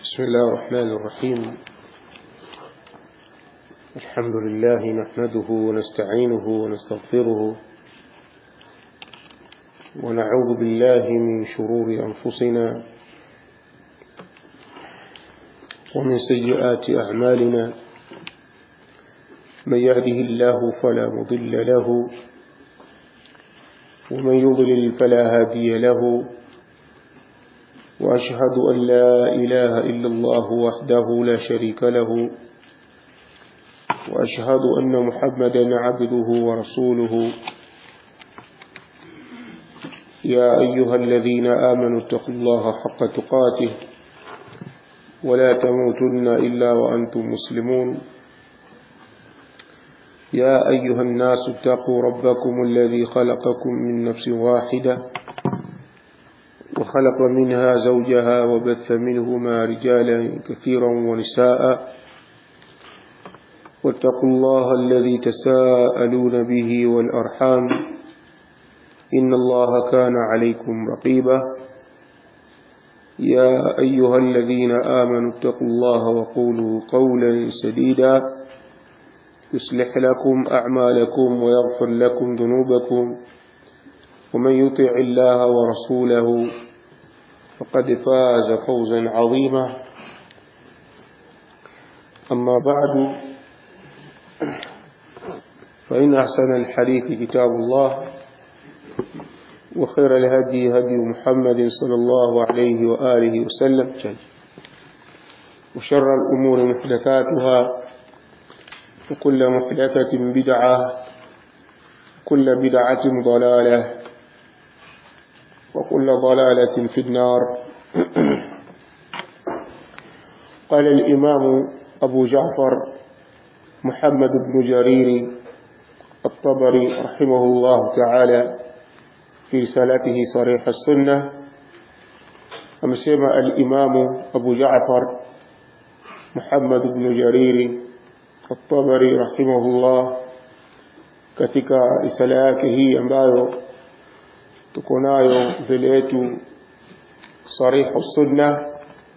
بسم الله الرحمن الرحيم الحمد لله نحمده ونستعينه ونستغفره ونعوذ بالله من شرور أنفسنا ومن سيئات أعمالنا من يهده الله فلا مضل له ومن يضلل فلا هادي له وأشهد أن لا إله إلا الله وحده لا شريك له وأشهد أن محمدا عبده ورسوله يا أيها الذين آمنوا اتقوا الله حق تقاته ولا تموتن إلا وأنتم مسلمون يا أيها الناس اتقوا ربكم الذي خلقكم من نفس واحدة وخلق منها زوجها وبث منهما رجالا كثيرا ونساء واتقوا الله الذي تساءلون به والأرحام إن الله كان عليكم رقيبا يا أيها الذين آمنوا اتقوا الله وقولوا قولا سديدا يصلح لكم أعمالكم ويغفر لكم ذنوبكم ومن يطع الله ورسوله فقد فاز فوزا عظيما أما بعد فإن أحسن الحديث كتاب الله وخير الهدي هدي محمد صلى الله عليه وآله وسلم وشر الأمور محدثاتها وكل محدثة بدعة كل بدعة ضلالة وكل ضلالة في النار قال الإمام أبو جعفر محمد بن جرير الطبري رحمه الله تعالى في رسالته صريح السنة أمسيما الإمام أبو جعفر محمد بن جرير الطبري رحمه الله katika risala yake hii ambayo tuko nayo mbele yetu sarihu sunna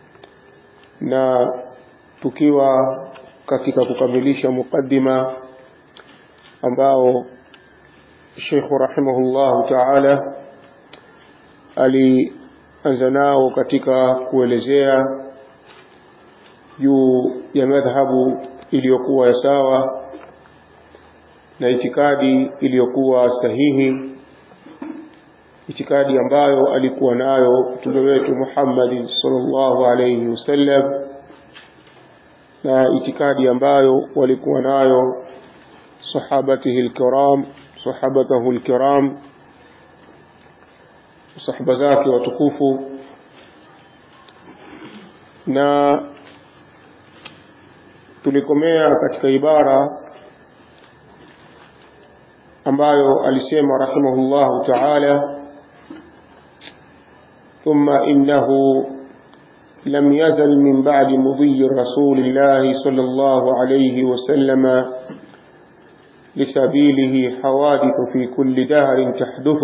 na tukiwa katika kukamilisha mukaddima ambao Sheikh rahimahullah ta'ala alianza nao katika kuelezea juu ya madhhabu iliyokuwa ya sawa na itikadi iliyokuwa sahihi itikadi ambayo alikuwa nayo mtume wetu Muhammad sallallahu alayhi wasallam na itikadi ambayo walikuwa nayo sahabatihi alkiram sahabatahu alkiram sahaba zake watukufu na tulikomea katika ibara ambayo alisema rahimahullahu ta'ala ثم إنه لم يزل من بعد مضي رسول الله صلى الله عليه وسلم لسبيله حوادث في كل دهر تحدث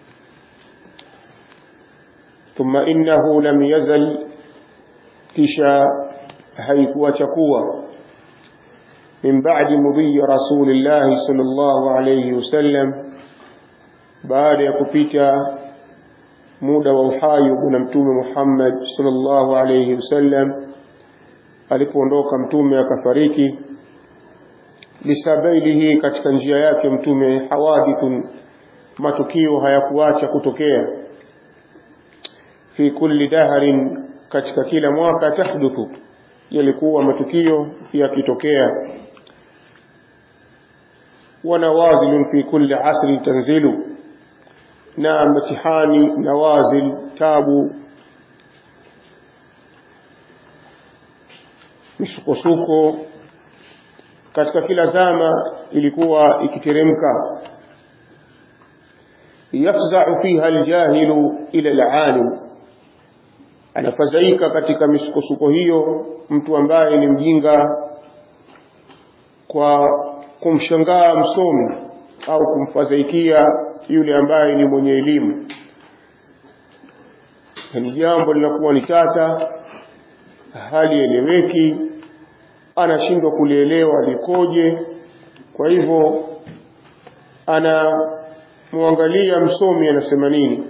ثم إنه لم يزل كشا حيث وتقوى من بعد مضي رسول الله صلى الله عليه وسلم بعد يكفيتا muda wa uhai bwana mtume Muhammad sallallahu alayhi wasallam alipoondoka mtume akafariki lisabailihi katika njia yake mtume hawadithun matukio hayakuacha kutokea fi kulli daharin katika kila mwaka tahduthu yalikuwa matukio yakitokea wanawazilun fi kulli asrin tanzilu na mtihani nawazil tabu misukosuko katika kila zama ilikuwa ikiteremka yafza'u fiha aljahilu ila alalim anafadhaika katika misukosuko hiyo mtu ambaye ni mjinga kwa kumshangaa msomi au kumfadhaikia yule ambaye ni mwenye elimu ni jambo linakuwa ni tata halieleweki anashindwa kulielewa likoje kwa hivyo anamwangalia msomi anasema nini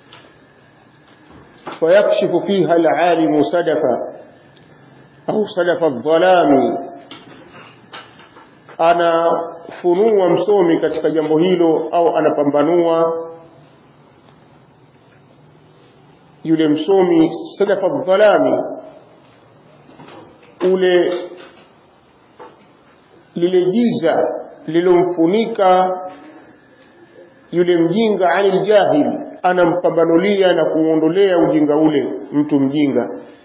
fayakshifu fiha alalimu sadafa au sadafa dhalami anafunua msomi katika jambo hilo au anapambanua yule msomi sadafa dhalami ule lile giza lilomfunika yule mjinga anil jahil anampambanulia na kuondolea ujinga ule mtu mjinga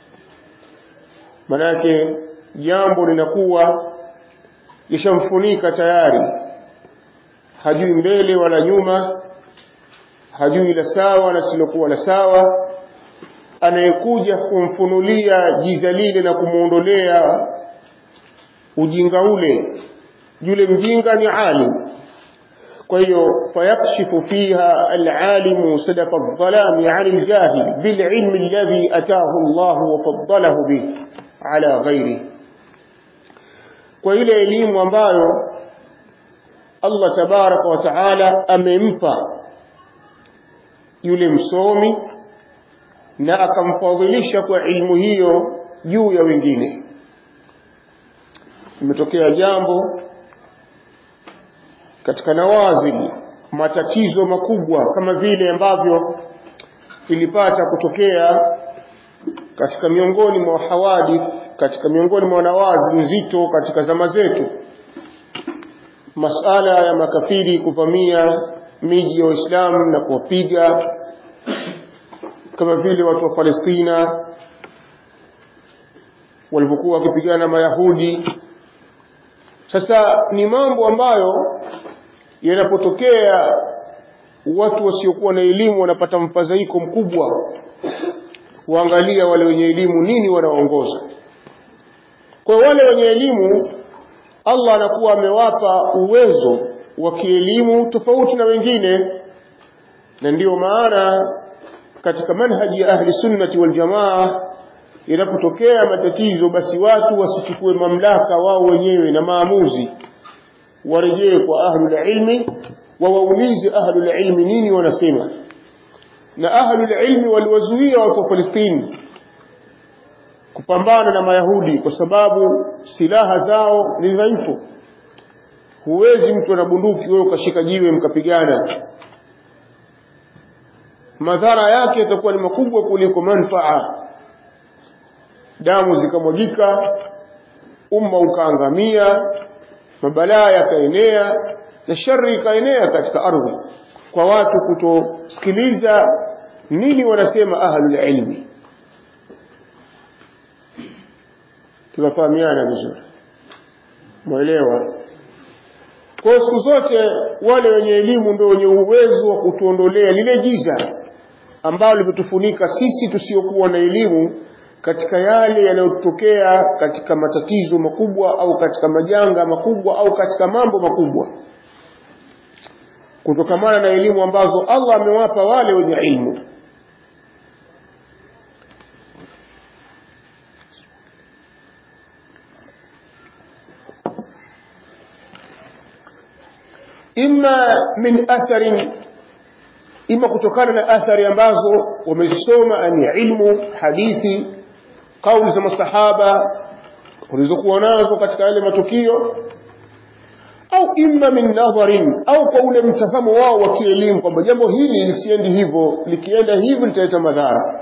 manake jambo linakuwa lishamfunika tayari hajui mbele wala nyuma hajui la sawa na silokuwa la sawa anayekuja kumfunulia jiza lile na kumwondolea ujinga ule yule mjinga ni alim kwa hiyo fayakshifu fiha alalimu sadafa aldhalami an aljahil bililmi alladhi ataahu Allah wa faddalahu bih ala ghairihi kwa ile elimu ambayo Allah tabaraka wa taala amempa yule msomi na akamfadhilisha kwa ilmu hiyo juu ya wengine imetokea jambo katika nawazili matatizo makubwa kama vile ambavyo ilipata kutokea katika miongoni mwa hawadith katika miongoni mwa nawazi nzito katika zama zetu masala ya makafiri kuvamia miji ya Uislamu na kuwapiga kama vile watu wa Palestina walivyokuwa wakipigana na Mayahudi sasa ni mambo ambayo yanapotokea watu wasiokuwa na elimu wanapata mfadhaiko mkubwa waangalia wale wenye elimu nini wanaongoza kwa wale wenye elimu Allah anakuwa amewapa uwezo wa kielimu tofauti na wengine na ndiyo maana katika manhaji ya ahli sunnati wal jamaa inapotokea matatizo basi watu wasichukue mamlaka wao wenyewe na maamuzi warejee kwa ahlul ilmi wawaulize ahlul ilmi nini wanasema na ahlul ilmi waliwazuia watu wa Palestina kupambana na Mayahudi kwa sababu silaha zao ni dhaifu. Huwezi mtu ana bunduki wewe ukashika jiwe mkapigana, madhara yake yatakuwa ni makubwa kuliko manfaa. Damu zikamwagika, umma ukaangamia, mabalaa yakaenea na shari ikaenea katika ardhi kwa watu kutosikiliza nini wanasema ahlul ilmi tunafahamiana vizuri mwelewa kwa siku zote wale wenye elimu ndio wenye uwezo wa kutuondolea lile giza ambalo limetufunika sisi tusiokuwa na elimu katika yale yanayotokea katika matatizo makubwa au katika majanga makubwa au katika mambo makubwa kutokamana na elimu ambazo Allah amewapa wale wenye ilmu imma min atharin ima kutokana na athari ambazo wamezisoma ni ilmu hadithi kauli za masahaba walizokuwa nazo katika yale matukio au imma min nadharin au kwa ule mtazamo wao wa kielimu kwamba jambo hili lisiendi hivyo likienda hivi litaleta madhara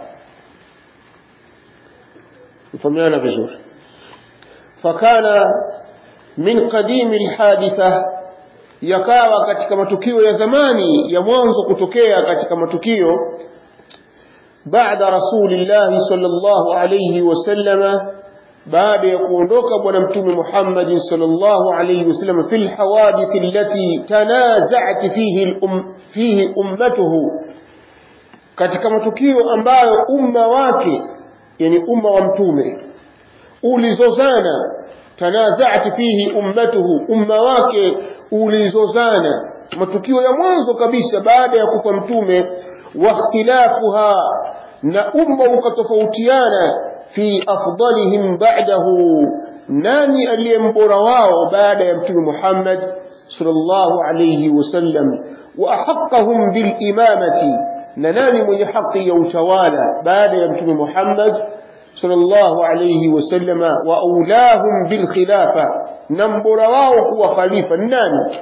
mfahamiana vizuri fakana min qadimi lhaditha yakawa katika matukio ya zamani ya mwanzo kutokea katika matukio baada rasulillahi sallallahu alayhi wasallama baada ya kuondoka bwana mtume Muhammad sallallahu alayhi wasallam fil hawadith allati tanaza'at fihi um, fihi ummatuhu katika matukio ambayo umma wake yani umma wa mtume ulizozana tanaza'at fihi ummatuhu umma wake ulizozana matukio ya mwanzo kabisa baada ya kufa mtume wa ikhtilafuha na umma ukatofautiana fi afdalihim ba'dahu nani aliyembora wao baada ya mtume Muhammad sallallahu alayhi wasallam wa ahaqqahum bil imamati na nani mwenye haki ya utawala baada ya mtume Muhammad sallallahu alayhi wasallam wa aulahum bil khilafa na mbora wao kuwa khalifa nani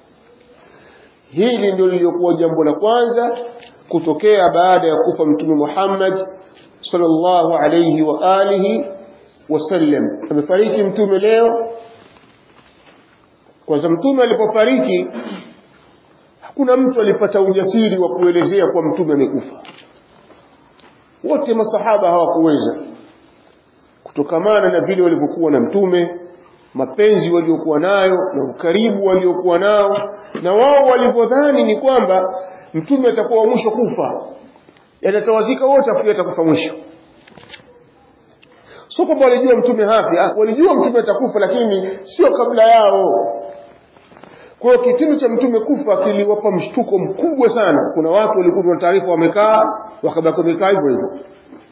hili ndio lilikuwa jambo la kwanza kutokea baada ya kufa mtume Muhammad sallallahu alayhi wa alihi wasallam amefariki mtume leo kwanza mtume alipofariki hakuna mtu alipata ujasiri wa kuelezea kwa mtume amekufa wote masahaba hawakuweza kutokamana na vile walivyokuwa na mtume mapenzi waliokuwa nayo na ukaribu waliokuwa nao na wao walivyodhani ni kwamba mtume atakuwa mwisho kufa yatatawazika wote afu atakufa mwisho sio kwamba walijua mtume hafi walijua mtume atakufa lakini sio kabla yao kwa hiyo kitendo cha mtume kufa kiliwapa mshtuko mkubwa sana kuna watu walikuwa na taarifa wamekaa wakabaki wamekaa hivyo hivyo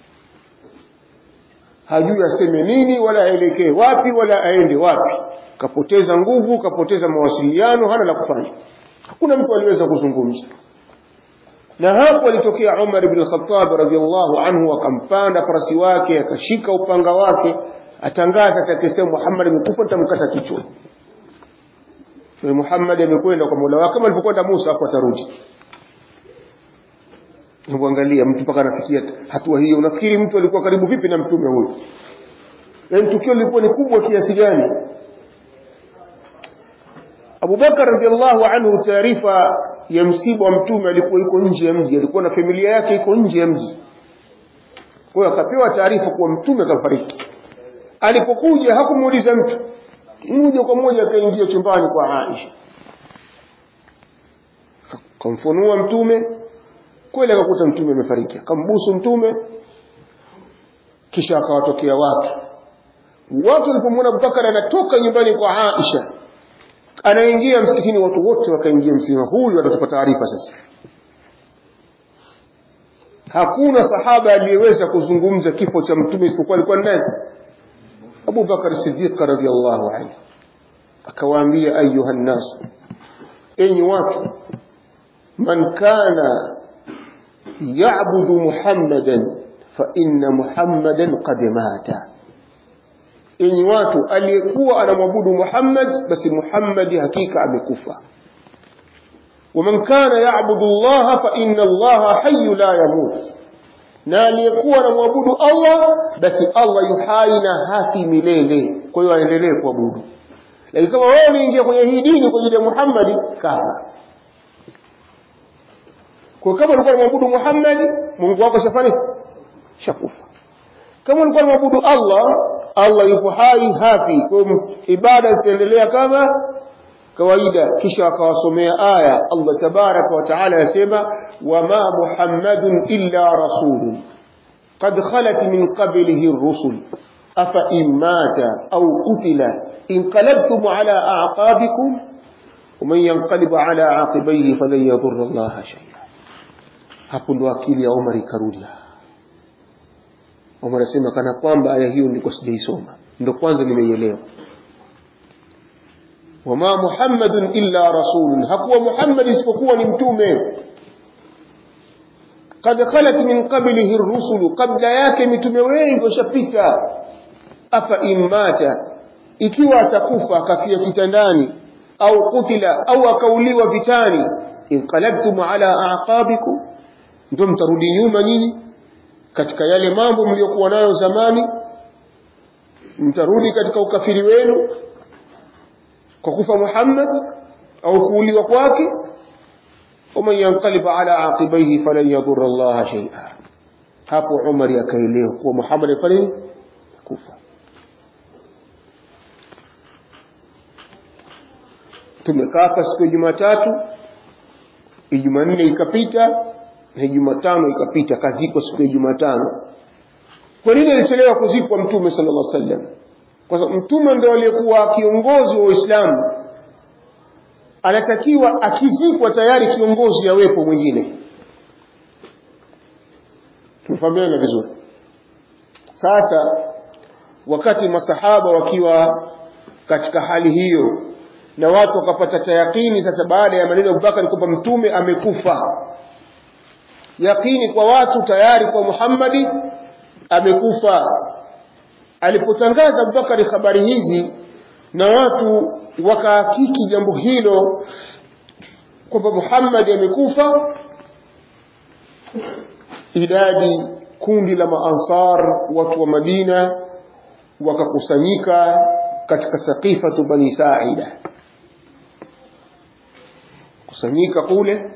hajui aseme nini wala aelekee wapi wala aende wapi kapoteza nguvu kapoteza mawasiliano hana la kufanya hakuna mtu aliweza kuzungumza na hapo alitokea Umar ibn al-Khattab radhiallahu anhu akampanda farasi wake akashika upanga wake atangaza atakisema Muhammad amekufa nitamkata kichwa na Muhammad amekwenda kwa Mola wake kama alipokwenda Musa hapo atarudi Unaangalia mtu mpaka anafikia hatua hiyo unafikiri mtu alikuwa karibu vipi na mtume huyo yaani tukio lilikuwa ni kubwa kiasi gani Abu Bakar radhiallahu anhu taarifa ya msiba wa mtume alikuwa iko nje ya mji alikuwa na familia yake iko nje ya mji kwa hiyo akapewa taarifa kuwa mtume kafariki alipokuja hakumuuliza mtu moja kwa moja akaingia chumbani kwa Aisha kamfunua mtume kweli akakuta mtume amefariki akambusu mtume kisha akawatokea watu watu walipomwona Abubakar anatoka nyumbani kwa Aisha anaingia msikitini watu wote wakaingia msikitini huyu atatupa taarifa sasa hakuna sahaba aliyeweza kuzungumza kifo cha mtume isipokuwa alikuwa nani Abu Bakar Siddiq radhiyallahu anhu akawaambia ayuha nnas enyi watu man kana ya'budu muhammadan fa inna muhammadan qad mata enyi watu aliyekuwa anamwabudu Muhammad basi Muhammad hakika amekufa ومن كان يعبد الله فإن الله حي لا يموت na aliyekuwa anamwabudu Allah basi Allah yuhai na hafi milele kwa hiyo aendelee kuabudu lakini kama wewe unaingia kwenye hii dini kwa ajili ya Muhammad kafa kwa kama ulikuwa unamwabudu Muhammad Mungu wako shafani shakufa kama ulikuwa unamwabudu Allah Allah yupo hai hafi kwa ibada zitaendelea kama kawaida kisha akawasomea aya Allah tabaraka wa taala yasema wama muhammadun illa rasulun qad khalat min qablihi ar-rusul afa in mata aw qutila inqalabtum ala a'qabikum ومن ينقلب على عاقبيه فلن يضر الله شيئا hapo ndo akili ya Omar ikarudi Omar asema kana kwamba aya hiyo ndiko sijaisoma ndo kwanza nimeielewa wama muhammadun illa rasulun hakuwa muhammad isipokuwa ni mtume kad khalat min qablihi ar-rusul kabla yake mitume wengi washapita afa immata ikiwa atakufa akafia kitandani au kutila au akauliwa vitani inqalabtum ala aqabikum ndio mtarudi nyuma nyinyi katika yale mambo mliokuwa nayo zamani mtarudi katika ukafiri wenu kwa kufa Muhammad au kuuliwa kwake ومن ينقلب على عاقبيه فلن يضر الله شيئا hapo Umar akaelewa kuwa Muhammad afanye kufa tumekaa siku ya Jumatatu Ijumanne ikapita na Jumatano ikapita kazikwa siku ya Jumatano kwa nini alichelewa kuzikwa mtume sallallahu alaihi wasallam kwa sababu mtume ndio aliyekuwa kiongozi wa Uislamu anatakiwa akizikwa tayari kiongozi awepo mwingine tumefahamiana vizuri sasa wakati masahaba wakiwa katika hali hiyo na watu wakapata tayakini sasa baada ya maneno ya Abubakar kwamba mtume amekufa yakini kwa watu tayari kwa Muhammadi amekufa alipotangaza Abubakari habari hizi na watu wakahakiki jambo hilo kwamba Muhammad amekufa idadi kundi la maansar watu wa Madina wakakusanyika katika saqifatu bani Saida kusanyika kule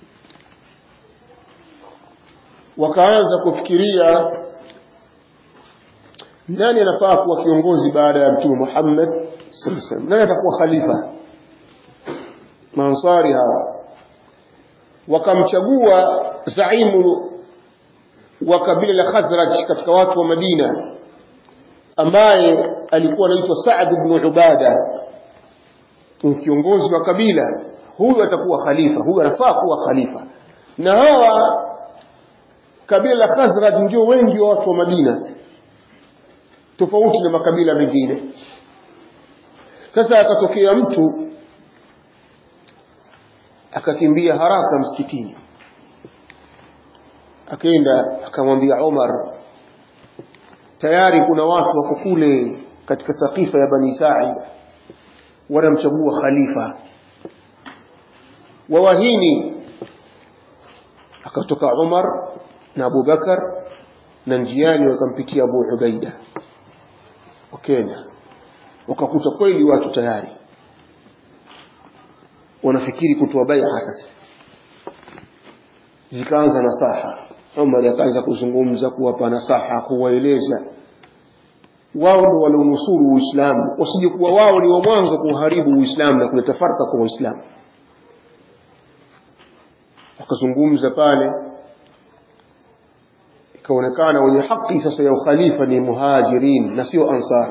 wakaanza kufikiria nani anafaa kuwa kiongozi baada ya mtume Muhammad sallallahu alaihi wasallam nani atakuwa khalifa maansari hawa wakamchagua zaimu wa kabila la Khazraj katika watu wa Madina ambaye alikuwa anaitwa Saad ibn Ubada kiongozi wa kabila huyu atakuwa khalifa huyu anafaa kuwa khalifa na hawa kabila la Khazraj ndio wengi wa watu wa Madina tofauti na makabila mengine sasa akatokea mtu akakimbia haraka msikitini akaenda akamwambia Umar tayari kuna watu wako kule katika sakifa ya Bani Sa'id wanamchagua khalifa wawahini akatoka Umar na Abu Bakar na njiani wakampitia Abu Ubaida wa Kenya wakakuta kweli watu tayari wanafikiri kutoa bai'a sasa zikaanza nasaha Umar akaanza kuzungumza kuwapa nasaha kuwaeleza wao ndio walionusuru Uislamu wasije kuwa wao ni wa mwanzo kuharibu Uislamu na kuleta farka kwa Uislamu akazungumza pale ikaonekana wenye haki sasa ya ukhalifa ni muhajirin na sio ansar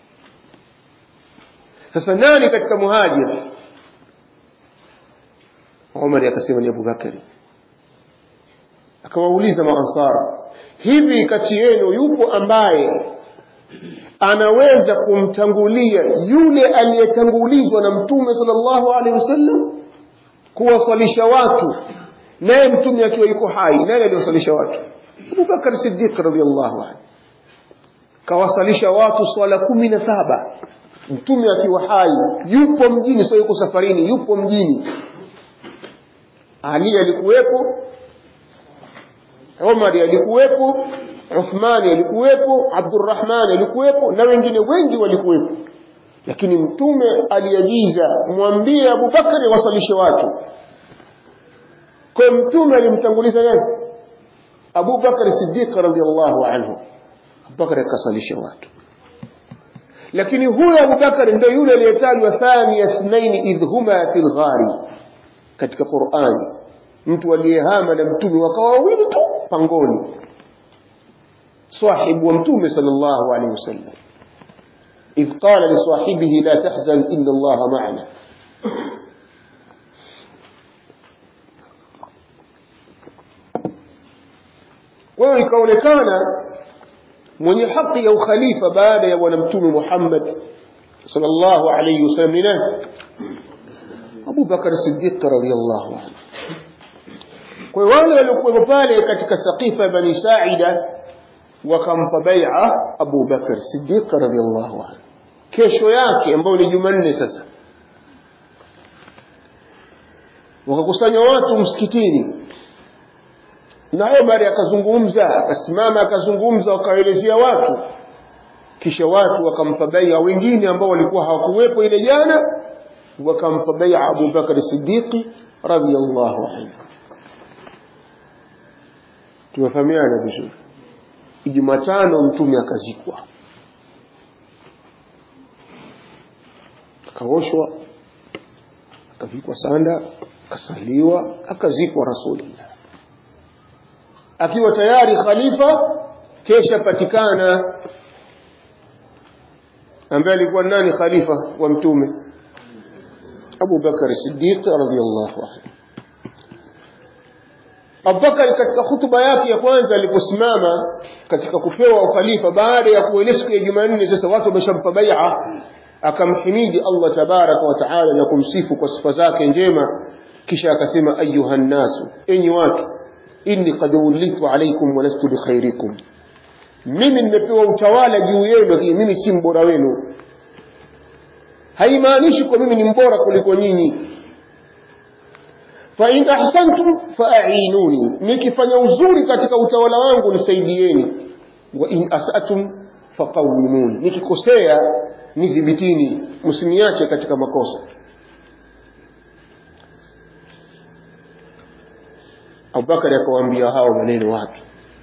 sasa nani katika muhajir Umar akasema ni Abu Bakari akawauliza maansara hivi kati yenu yupo ambaye anaweza kumtangulia yule aliyetangulizwa na mtume sallallahu alaihi wasallam kuwasalisha watu naye mtume akiwa yuko hai nani aliwasalisha watu Abu Bakar Siddiq radhiallahu anhu kawasalisha watu swala kumi na saba mtume akiwa hai yupo mjini sio yuko safarini yupo mjini Ali alikuwepo Umar alikuwepo Uthmani alikuwepo Abdurrahman alikuwepo na wengine wengi walikuwepo lakini mtume aliagiza mwambie Abu Bakari wasalishe watu kwa mtume alimtanguliza nani Abu Bakar Siddiq radhiallahu anhu Abu Bakar akasalisha watu lakini huyo Abu Bakar ndio yule aliyetajwa thani ithnaini idh huma fil ghari katika Qur'ani mtu aliyehama na mtume wakawa wawili tu pangoni صاحب ومتوم صلى الله عليه وسلم إذ قال لصاحبه لا تحزن إن الله معنا wewe ikaonekana mwenye haki ya ukhalifa baada ya bwana mtume Muhammad sallallahu alayhi wasallam ni nani Abu Bakar Siddiq radhiyallahu anhu kwa wale waliokuwa pale katika saqifa ya Bani Saida wakampa bai'a Abu Bakar Siddiq radhiyallahu anhu kesho yake ambayo ni Jumanne sasa wakakusanya watu msikitini na Umar akazungumza akasimama akazungumza wakaelezea watu kisha watu wakampa bai'a wengine ambao walikuwa hawakuwepo ile jana wakampa bai'a Abu Bakar Siddiq radhiyallahu anhu tumefahamiana vizuri Jumatano mtume akazikwa akaoshwa akavikwa sanda akasaliwa akazikwa rasulullah akiwa tayari khalifa kesha patikana ambaye alikuwa nani khalifa wa mtume Abu Bakar Siddiq radhiyallahu anhu abubakari katika hutuba yake ya kwanza aliposimama katika kupewa ukhalifa baada ya kuelea siku ya jumanne sasa watu wameshampa baia akamhimidi allah tabaraka wataala na kumsifu kwa sifa zake njema kisha akasema ayuha nnasu enyi watu inni kad wulitu alaikum walastu bikhairikum mimi nimepewa utawala juu yenu lakini mimi si mbora wenu haimaanishi kwa mimi ni mbora kuliko nyinyi fain ahsantum faainuni nikifanya uzuri katika utawala wangu nisaidieni wain asatum faqawimuni nikikosea nidhibitini msiniache katika makosa abubakari akawaambia hao maneno watu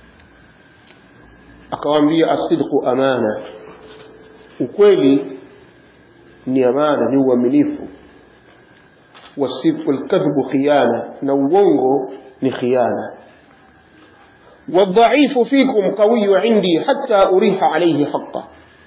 akawaambia asidqu amana ukweli ni amana ni uaminifu wasidqu lkadhbu khiyana na uongo ni khiyana والضعيف فيكم قوي عندي حتى أريح عليه حقه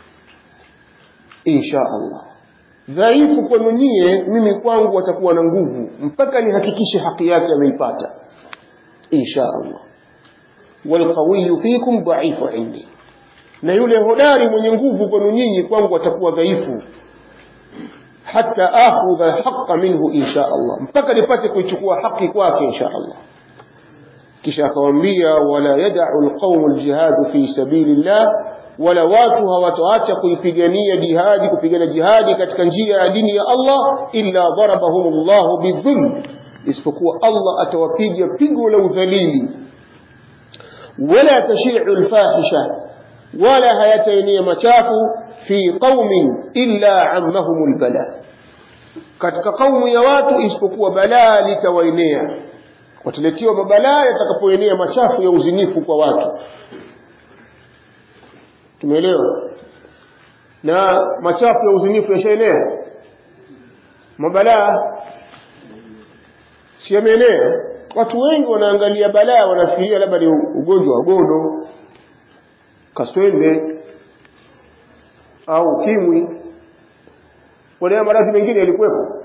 إن شاء الله dhaifu kwenu nyie mimi kwangu watakuwa na nguvu mpaka nihakikishe haki yake ameipata insha allah walqawiyu fikum dhaifu indi na yule hodari mwenye nguvu kwenu nyinyi kwangu atakuwa dhaifu hata akhudha haqa minhu insha allah mpaka nipate kuichukua haki kwake insha allah kisha akawambia wala yadau lqaumu ljihadu fi sabili llah wala watu hawatoacha kuipigania jihadi kupigana jihadi katika njia ya dini ya allah illa darabahum llahu bidhulm isipokuwa allah atawapiga pigo la udhalili wala tashiu lfahisha wala hayataenea machafu fi qaumin illa ammahum lbala katika kaumu ya watu isipokuwa balaa litawaenea wataletewa mabalaa yatakapoenea machafu ya uzinifu kwa watu tumeelewa na machafu ya uzinifu yashaenea mabalaa si yameenea watu wengi wanaangalia balaa wanafikiria labda ni ugonjwa wa gono kaswende au ukimwi wale maradhi mengine yalikuwepo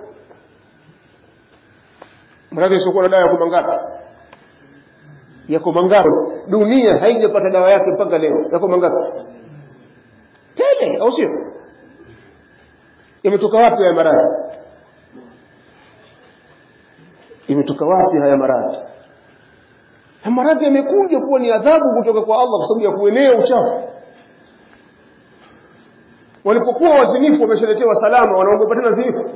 maradhi yasiokuwa na dawa yako mangapi yako mangapi dunia haijapata dawa yake mpaka leo yako mangapi tele au sio imetoka wapi haya maradhi imetoka wapi haya maradhi haya maradhi yamekuja kuwa ni adhabu kutoka kwa allah kwa sababu ya kuenea uchafu walipokuwa wazinifu wameshaletewa salama wanaogopa tena zinifu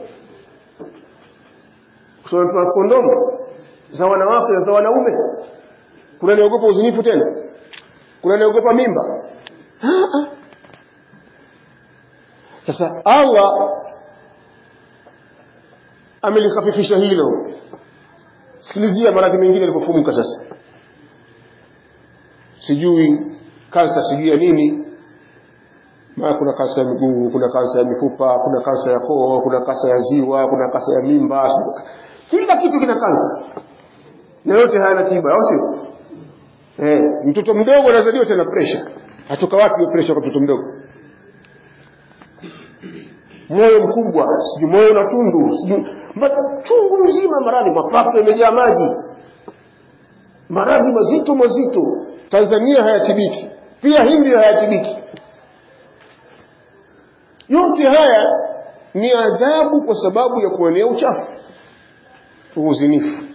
kusomepewa kondomu za wanawake na za wanaume kuna niogopa uzinifu tena kuna niogopa mimba sasa allah amelikhafifisha hilo sikilizia maradhi mengine yalipofumuka sasa sijui kansa sijui ya nini maa kuna kansa ya miguu kuna kansa ya mifupa kuna kansa ya koo kuna kansa ya ziwa kuna kansa ya mimba kila kitu kina kansa na yote hayana tiba au sio eh, mtoto mdogo anazaliwa tena presha atoka wapi hiyo presha kwa mtoto mdogo moyo mkubwa sijui moyo na tundu sijui chungu mzima maradhi mapafu yamejaa maji maradhi mazito mazito tanzania hayatibiki pia hindi hayatibiki yote haya ni adhabu kwa sababu ya kuenea uchafu uzinifu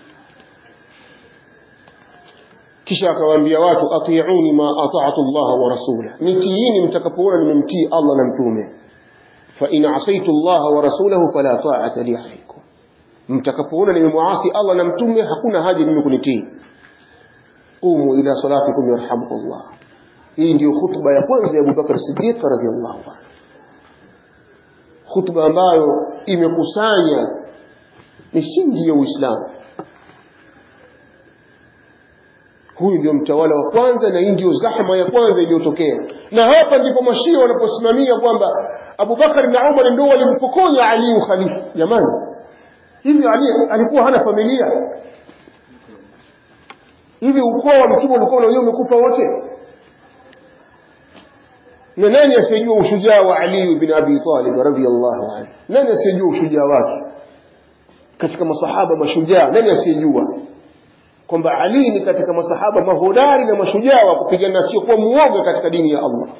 kisha akawaambia watu atiuni ma atatu llaha wa rasulah nitiini mtakapoona nimemtii allah na mtume fain asaitu llaha wa rasulahu fala taata li alaikum mtakapoona nimemwasi allah na mtume hakuna haja mimi kunitii qumu ila salatikum yarhamukum llah hii ndiyo khutba ya kwanza ya abubakar sidiq radiallahu anhu khutba ambayo imekusanya misingi ya uislamu huyu ndio mtawala wa kwanza na hii ndio zahma ya kwanza iliyotokea na hapa ndipo mashia wanaposimamia kwamba abubakar na umar ndio walimpokonya ali ukhalifa jamani hivi ali alikuwa hana familia hivi ukoo wa mtume ulikuwa unajua umekufa wote na nani asiyejua ushujaa wa ali bin abi talib radhiallahu anhu nani asiyejua ushujaa wake katika masahaba mashujaa nani asiyejua kwamba Ali ni katika masahaba mahodari na mashujaa wa kupigana siokuwa muoga katika dini ya Allah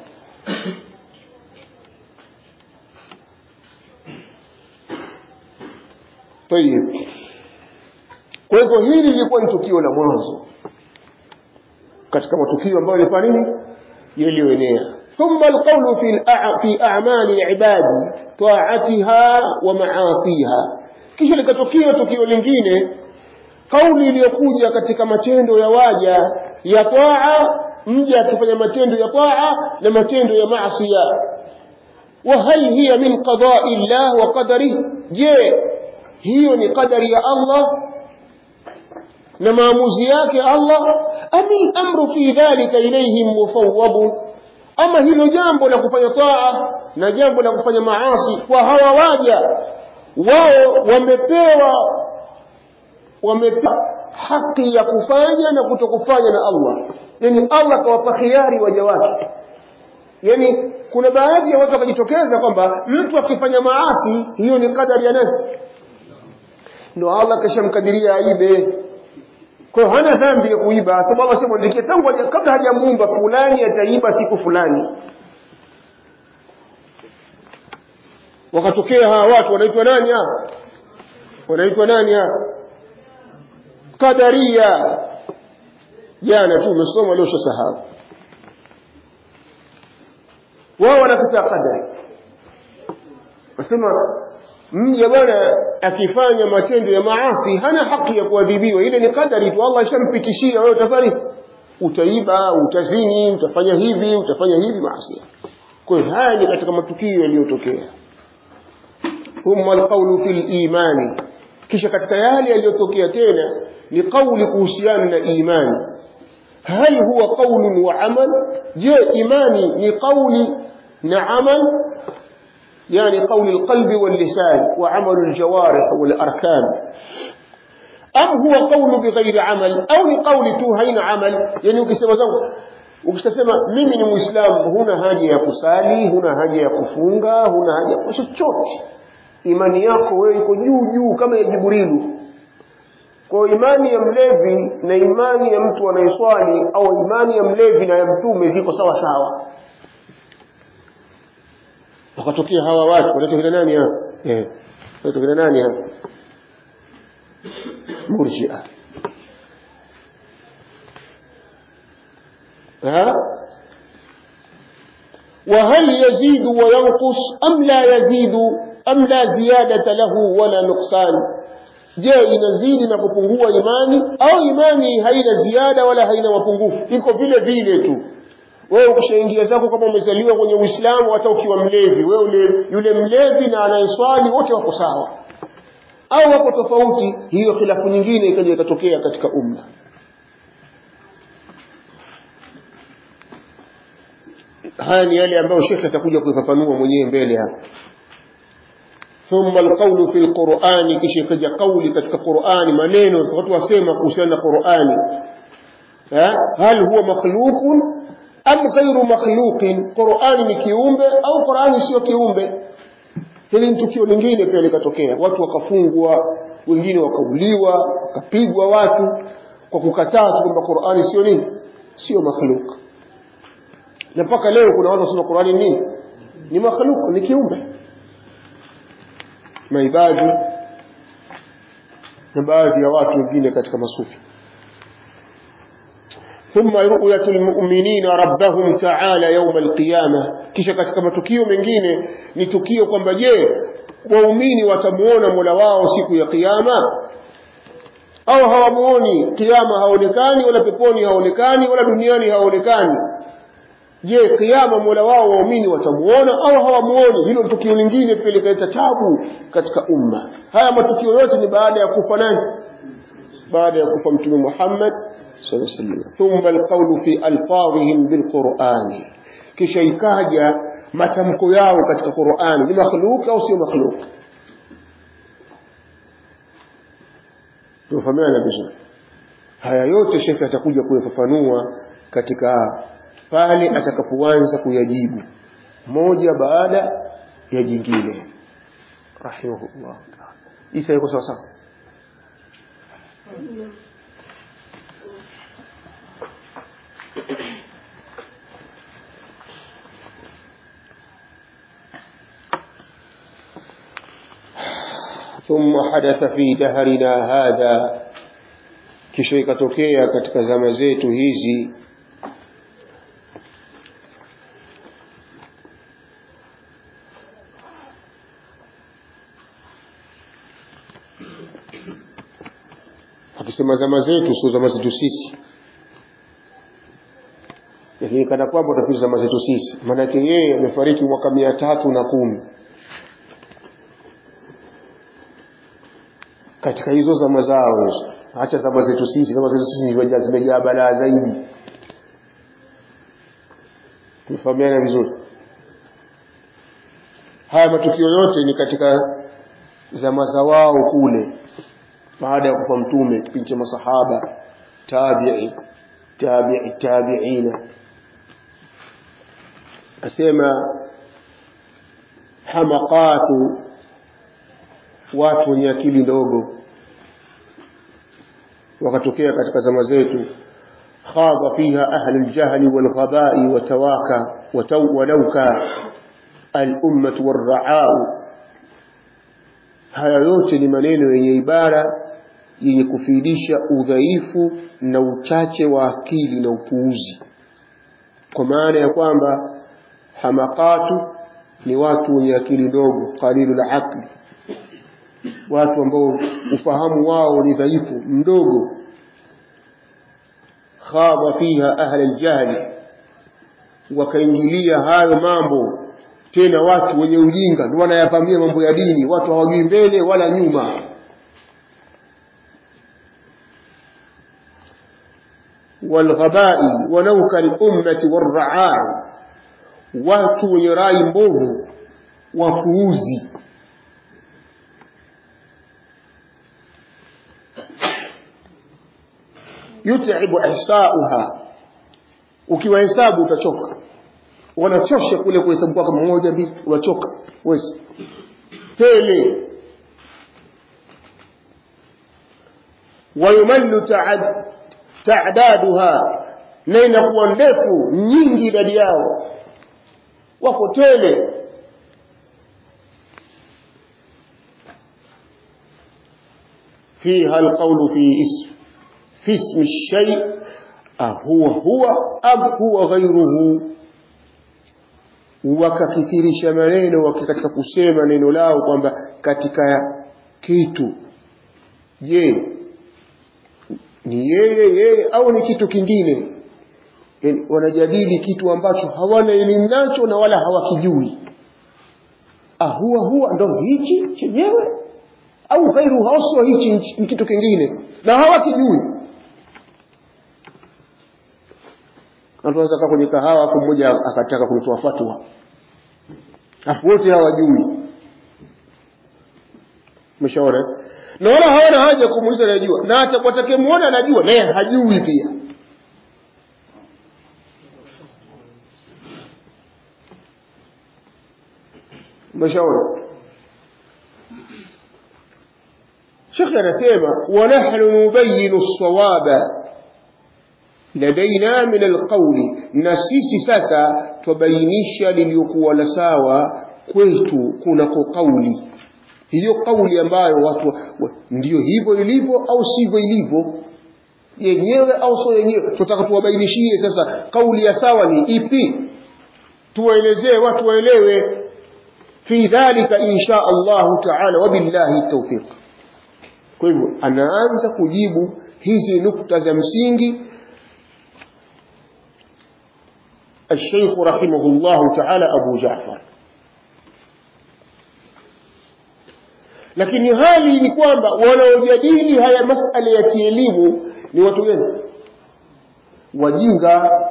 tayib kwa hivyo hili lilikuwa ni tukio la mwanzo katika matukio ambayo yalifanya nini yaliyoenea ثم القول في الأع... في أعمال العباد طاعتها ومعاصيها kisha likatokea tukio lingine kauli iliyokuja katika matendo ya waja ya taa mja akifanya matendo ya taa na matendo ya maasiya وهل هي من قضاء الله وقدره je hiyo ni qadari ya Allah na maamuzi yake Allah ami amru fi dhalika ilayhim mufawwad ama hilo jambo la kufanya taa na jambo la kufanya maasi kwa hawa waja wao wamepewa wamepewa haki ya kufanya na kutokufanya na Allah yani Allah kawapa khiari waja wake yani kuna baadhi ya watu wakajitokeza kwamba mtu akifanya maasi hiyo ni kadari ya nani ndo Allah kashamkadiria aibe kwa hana dhambi ya kuiba sababu Allah shamwandikia tangu kabla hajamuumba fulani ataiba siku fulani wakatokea hawa watu wanaitwa nani hawa wanaitwa nani hawa kadaria jana tu umesoma leo shasahau wao wanakataa qadari wasema mja bwana akifanya matendo ya maasi hana haki ya kuadhibiwa ile ni kadari tu Allah ishampitishia wewe utafanya utaiba utazini utafanya hivi utafanya hivi maasi kwa hiyo haya ni katika matukio yaliyotokea thumma alqawlu fil imani kisha katika yale yaliyotokea tena ni kauli kuhusiana na imani هل هو قول وعمل جاء إيماني لقول نعمل يعني قول القلب واللسان وعمل الجوارح والأركان أم هو قول بغير عمل أو لقول توهين عمل يعني ukisema zangu ukisema mimi ni muislamu huna haja ya kusali huna haja ya kufunga huna haja ya chochote imani yako wewe iko juu juu kama ya jibrilu kwa imani ya mlevi na imani ya mtu anayeswali au imani ya mlevi na ya mtume ziko sawa sawa wakatokea hawa watu wanatokea nani hapa eh wanatokea nani hapa murji'a ها وهل يزيد وينقص أم لا يزيد أم لا زيادة له ولا نقصان je inazidi na kupungua imani au imani haina ziada wala haina mapungufu iko vile vile tu wewe ukishaingia zako kama umezaliwa kwenye uislamu hata ukiwa mlevi wewe ule, yule mlevi na anayeswali wote wako sawa au wako tofauti hiyo khilafu nyingine ikaja ikatokea katika umma haya ni yale ambayo shekhe atakuja kuifafanua mwenyewe mbele hapa ثم القول في القرآن كشي كجا قولي كتك قرآن منينو watu wasema kuhusiana na Qur'ani هل هو مخلوق أم غير مخلوق قرآن ni kiumbe au Qur'ani sio kiumbe hili ni tukio lingine pia likatokea watu wakafungwa wengine wakauliwa wakapigwa watu kwa kukataa kwamba Qur'ani sio nini sio makhluk na mpaka leo kuna watu wanasema Qur'ani nini ni makhluk ni kiumbe maibadi na baadhi ya watu wengine katika masufi ثم رؤية المؤمنين ربهم تعالى يوم القيامة kisha katika matukio mengine ni tukio kwamba je waumini watamuona Mola wao siku ya kiyama au hawamuoni kiyama haonekani wala peponi haonekani wala duniani haonekani je kiyama mola wao waumini watamuona au hawamuoni hilo ni tukio lingine pia likaleta tabu katika umma haya matukio yote ni baada ya kufa nani baada ya kufa mtume Muhammad sallallahu alaihi wasallam thumma alqawlu fi alfadhihim bilqur'ani kisha ikaja matamko yao katika Qur'ani ni makhluk au sio makhluk tufahamiana vizuri haya yote shekhe atakuja kuyafafanua katika pale atakapoanza kuyajibu moja baada ya jingine rahimahullah isa yuko sawa sawa ثم حدث في دهرنا هذا kisha ikatokea katika zama zetu hizi akisema zama zetu sio zama zetu sisi lakini kana kwamba utapiza zama zetu sisi maanake yeye amefariki mwaka mia tatu na kumi katika hizo zama zao hizo acha zama zetu sisi zama zetu sisi zimejaa zimejaa balaa zaidi tumefahamiana vizuri haya matukio yote ni katika zama za wao kule baada ya kufa mtume kipindi cha masahaba tabi'i tabi'i tabi'ina asema hamaqatu watu wenye akili ndogo wakatokea katika zama zetu khadha fiha ahli aljahli walghabai watawaka walauka alummatu warraau haya yote ni maneno yenye ibara yenye kufidisha udhaifu na uchache wa akili na upuuzi kwa maana ya kwamba hamakatu ni watu wenye akili ndogo qalilu aqli watu ambao ufahamu wao ni dhaifu mdogo khadha fiha ahla aljahli wakaingilia hayo mambo tena watu wenye ujinga ndio wanayapamia mambo ya dini watu hawajui mbele wala nyuma والغباء ونوك الأمة والرعاع watu wenye rai mbovu wapuuzi yut'ibu ihsa'uha ukiwahesabu utachoka wanachosha kule kuhesabu kwako mmoja mbili wachoka wesi tele wayumallu ta'daduha na inakuwa ndefu nyingi idadi yao wako tele فيها القول في اسم في اسم الشيء أهو هو أم هو غيره wakakithirisha maneno katika kusema neno lao kwamba katika kitu je ni yeye yeye au ni kitu kingine yani, wanajadili kitu ambacho hawana elimu nacho na wala hawakijui ahuwa huwa ndo hichi chenyewe au ghairu haswa hichi ni kitu kingine na hawakijui tunaweza kaa kwenye kahawa afu mmoja akataka kutoa fatwa afu wote hawajui umeshaona na wala hawana haja kumuuliza anajua na hata watakayemuona anajua naye hajui pia umeshaona shekhe anasema wanahnu nubayinu lsawaba ladaina min alqauli na sisi sasa twabainisha liliyokuwa la sawa kwetu kunako kauli hiyo kauli ambayo watu wa, ndiyo hivyo ilivyo au sivyo ilivyo yenyewe au sio yenyewe tunataka tuwabainishie sasa kauli ya sawa ni ipi tuwaelezee watu waelewe fi dhalika insha allahu taala wabillahi taufiq kwa hivyo anaanza kujibu hizi nukta za msingi الشيخ رحمه الله تعالى أبو جعفر lakini hali ni kwamba wanaojadili haya masala ya kielimu ni watu gani wajinga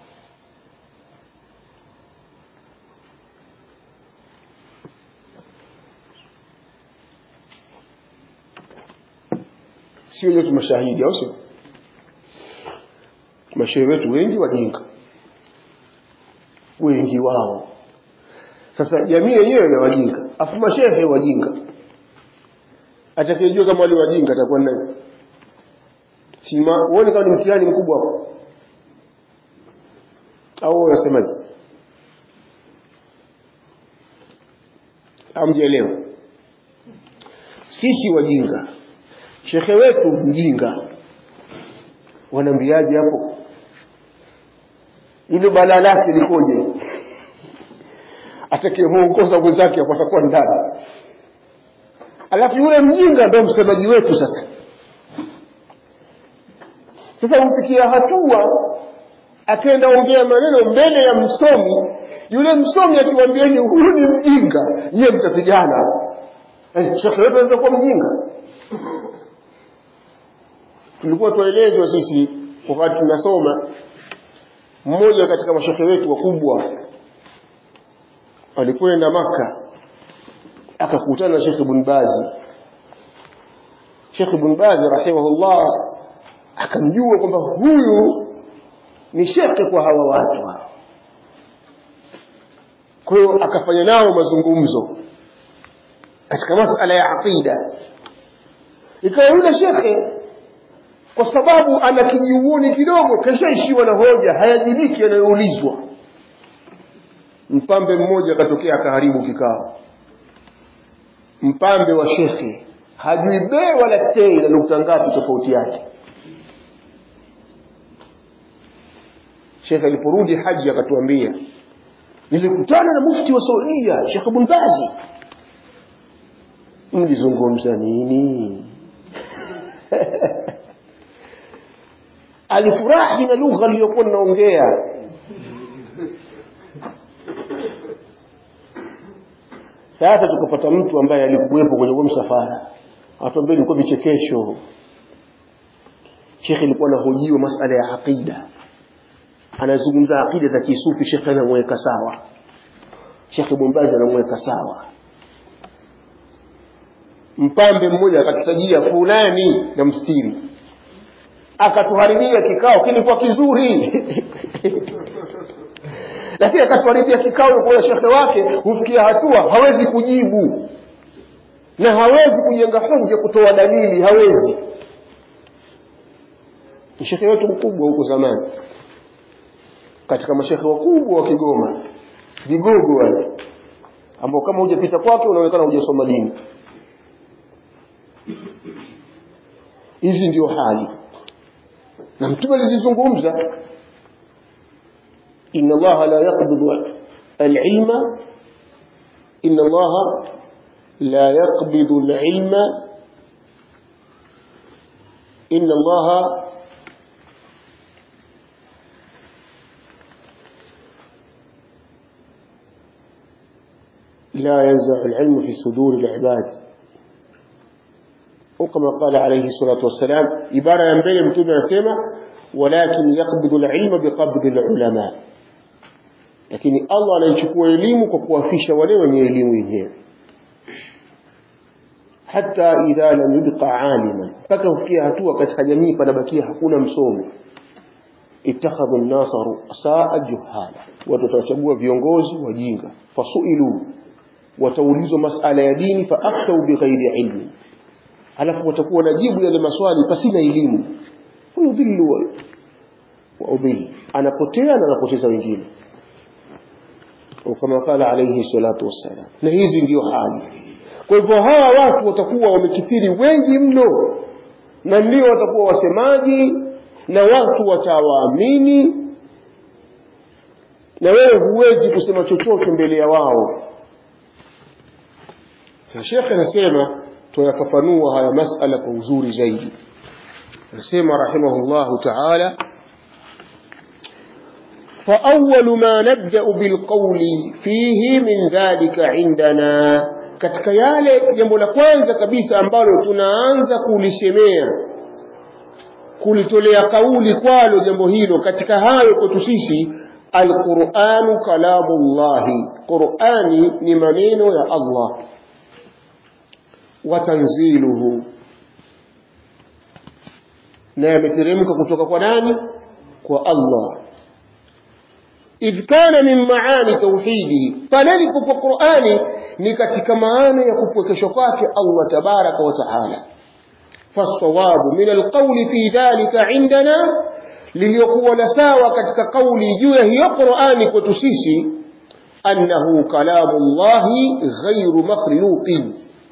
sio nyote mashahidi au sio mashehe wetu wengi wajinga wengi wao sasa jamii yenyewe ya wajinga afu mashehe wajinga atakayejua kama wale wajinga atakuwa nani sima uone kama ni mtihani mkubwa hapo au unasemaje amjielewa sisi wajinga shekhe wetu mjinga wanaambiaje hapo ile balaa lake likoje atakayemuongoza mwenzake hapo atakuwa ndani alafu yule mjinga ndo msemaji wetu sasa sasa hufikia hatua akaenda ongea maneno mbele ya msomi yule msomi akiwambieni huyu ni mjinga nyiye mtapigana eh, shekhe wetu anaweza kuwa mjinga tulikuwa tuelezwa sisi wakati tunasoma mmoja katika mashekhe wetu wakubwa alikwenda maka akakutana na shekhe ibn bazi shekhe ibn bazi rahimahullah akamjua kwamba huyu ni shekhe kwa hawa watu hawa kwa hiyo akafanya nao mazungumzo katika masala ya aqida ikawa yule shekhe kwa sababu ana kijiuoni kidogo kashaishiwa na hoja hayajibiki yanayoulizwa mpambe mmoja akatokea akaharibu kikao mpambe wa shekhe hajui bee wala tei na nukta ngapi tofauti yake shekhe aliporudi haji akatuambia nilikutana na mufti wa saudia shekh ibn bazi mlizungumza nini alifurahi na lugha aliyokuwa ninaongea sasa tukapata mtu ambaye alikuwepo kwenye huo msafara atuambia ilikuwa vichekesho shekhe ilikuwa anahojiwa masala ya aqida anazungumza aqida za kisufi shekhe anamweka sawa shekhe bombazi anamweka sawa mpambe mmoja akatutajia fulani na mstiri akatuharibia kikao kilikuwa kizuri lakini akatuharibia kikao kwa shekhe wake hufikia hatua hawezi kujibu na hawezi kujenga hoja kutoa dalili hawezi ni shekhe wetu mkubwa huko zamani katika mashekhe wakubwa wa Kigoma vigogo wale ambao kama hujapita kwake unaonekana hujasoma dini hizi ndio hali na mtume alizizungumza inna allaha la yaqbidu alilma inna allaha la yaqbidu alilma inna allaha لا ينزع العلم في صدور العباد وكما قال عليه الصلاة والسلام عبارة ينبغي متوبة يسمى ولكن يقبض العلم بقبض العلماء lakini allah anaichukua elimu kwa kuwafisha wale wenye elimu yenyewe hata idha lam yubqa aliman mpaka kufikia hatua katika jamii panabakia hakuna msomi ittakhadhu nnasa rusaa juhala watu watawachagua viongozi wajinga fasuilu wataulizwa masala ya dini faaftau bighairi ilmi halafu watakuwa najibu yale maswali pasina elimu huyudhillu wa udhillu anapotea na anapoteza wengine kama qala alayhi salatu wassalam na hizi ndio hali kwa hivyo hawa watu watakuwa wamekithiri wengi mno na ndio watakuwa wasemaji na watu watawaamini na wewe huwezi kusema chochote mbele ya wao na shekhe anasema tuyafafanua haya masala kwa uzuri zaidi anasema rahimahullahu taala فأول ما نبدأ بالقول فيه من ذلك عندنا katika yale jambo la kwanza kabisa ambalo tunaanza kulisemea kulitolea kauli kwalo jambo hilo katika hayo kwetu sisi alquranu kalamullahi qurani ni maneno ya allah watanziluhu na yameteremka kutoka kwa nani kwa allah idh kana min maani tauhidihi pale ilipokuwa qurani ni katika maana ya kupwekeshwa kwake allah tabaraka wa taala فالصواب من القول في ذلك عندنا liliyokuwa na sawa katika kauli juu ya hiyo qurani kwetu sisi annahu kalamu llahi ghairu makhluqin